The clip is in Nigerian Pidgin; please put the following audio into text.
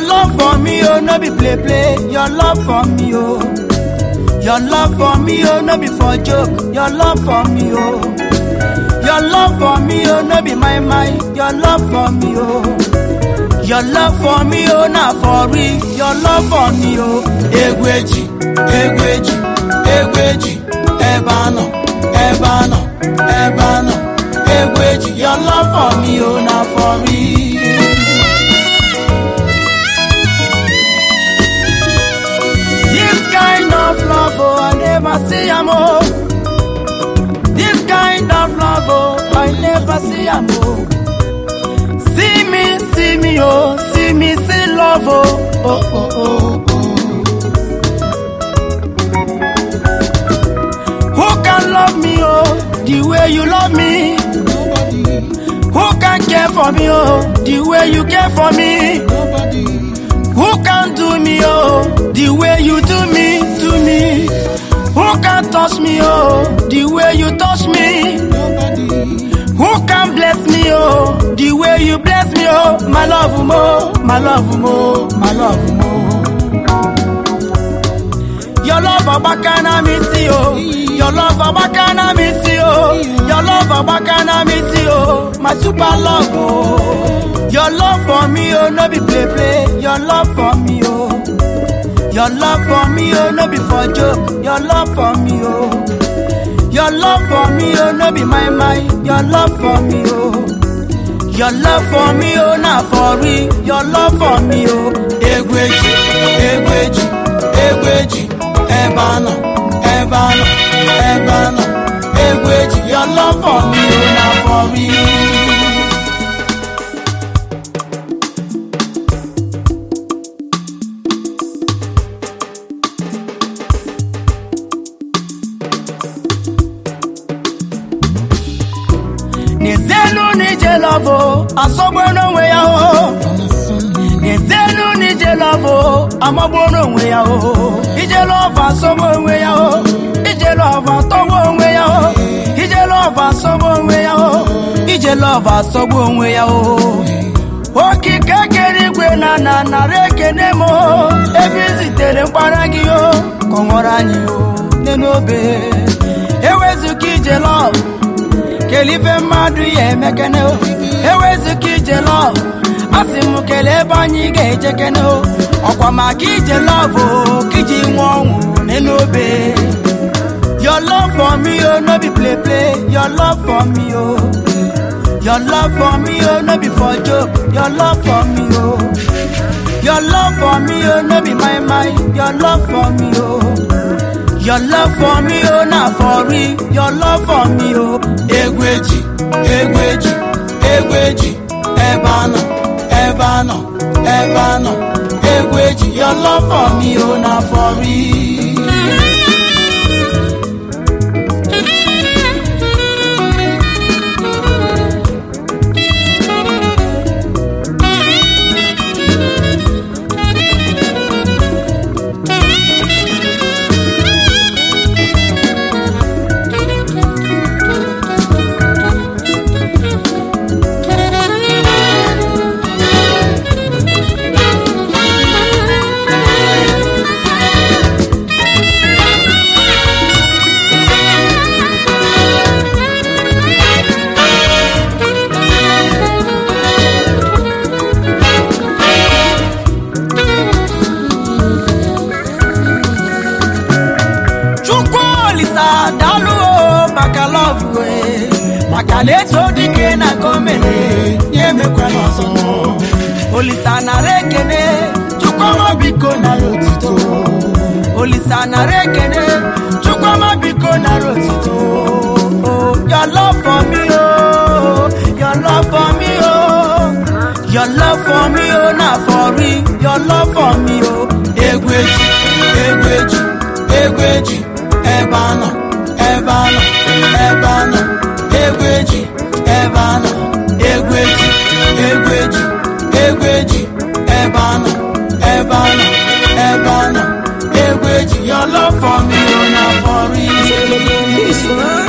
Your love for me, oh, no be play play. Your love for me, oh. Your love for me, oh, no be for joke. Your love for me, oh. Your love for me, oh, no be my mind. Your love for me, oh. Your love for me, oh, not for real. Your love for me, oh. Egweji, egweji, egweji. Ebe anọ, ebe anọ, ebe anọ. Egweji, your love for me, oh, not for real. This kind of love, oh, I never see am oh. This kind of love, oh, I never see am oh. See me, see me, oh, see me, see love, oh, oh, oh, oh, oh. Who can love me, oh, the way you love me? Who can care for me, oh, the way you care for me? Who can do me, oh, the way you do me, do me? Who can touch me, oh, the way you touch me? Who can bless me, oh, the way you bless me, oh, my love, mo, my love, mo, my love, mo. Your love, Abakana, me see, oh. Your love, Abakana, me see, oh. Your love, Abakana, me see, oh. My super love, oh. Your love for me, oh, no be play play. Your love for me, oh. Your love for me, oh, no be for joke. Your love for me, oh. Your love for me, oh, no be my mind. Your love for me, oh. Your love for me, oh, not for real. Your love for me, oh. Egweji, egweji, egweji. Ebe anọ, ebe anọ, ebe anọ. Egweji, your love for me, oh, not for real. n'ezenu n'ije lọvụ asọgbu n'onwe ya o n'ezenu n'ije lọvụ amagbu n'onwe ya o ije lọvụ asọgbu onwe ya o ije lọvụ atọgbu onwe ya o ije lọvụ asọgbu onwe ya o ije lọvụ asọgbu onwe ya o okike kere igwe na na nara ekene m o ebe i zitere mkpara gị o ka ọ ṅụrụ anyị o n'enobe ewezuga ije lọvụ kelife mmadụ ya emekene o ewezuga ije lọv asị m kelee ebe anyị ga-ejekene o ọkwa maka ije lọv o ka iji nwe ọnwụ n'enobe your love for me oh no be play play your love for me oh your love for me oh no be for joke your love for me oh your love for me oh no be my mind your love for me oh Your love for me, oh, not for real. Your love for me, oh. Egweji, egweji, egweji. Ebano, ebano, ebano. Egweji, your love for me, oh, not for real. Chukwu Olisa daalụ o maka love we maka na eto dike na gọọmenti ya emekwala ọzọ Olisa nara ekene Chukwuma biko nara otito Olisa nara ekene Chukwuma biko nara otito Oh, Your love for me oh Your love for me oh Your love for me oh na for real Your love for me oh Egweji, egweji, egweji ebe anọ ebe anọ ebe anọ egweji ebe anọ egweji egweji egweji ebe anọ ebe anọ ebe anọ egweji your love for me oh na for real. This one